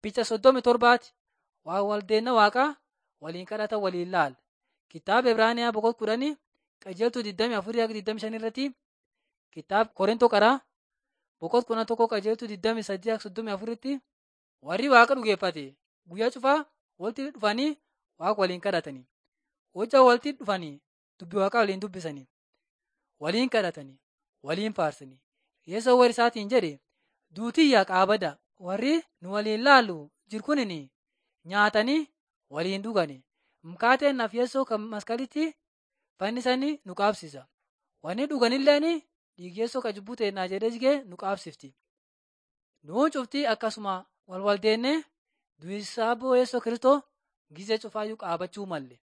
Picha soddomi torbaati waa waldeenna waaqaa waliin kadhatan waliin laala. Kitaaba Ibraaniyaa boqonnaa kudhanii qajeeltuu 24-25 irratti kitaaba Korintoo qaraa boqonnaa kudha tokko qajeeltuu 28-34 irratti warri waaqa dhugeeffate guyyaa cufaa walitti dhufanii waaqa waliin kadhatanii. Hojjaa walitti dhufanii dubbii waaqaa waliin dubbisanii waliin kadhatanii waliin faarsanii. Yesuus warri isaatiin jedhe duutiyyaa qaabada warri nu waliin laallu jiru kunin nyaatanii waliin dhugani. Mukaateen naaf Yesuus kan maskalitti fannisanii nu qaabsisa. Wanni dhuganilleen dhiigi Yesuus kan cubbuu teennaa jedhee jigee nu qaabsifti. Nuun cuftii akkasuma wal waldeennee du'isaa Yesuus Kiristoo gizee cufaayyuu qaabachuu malle.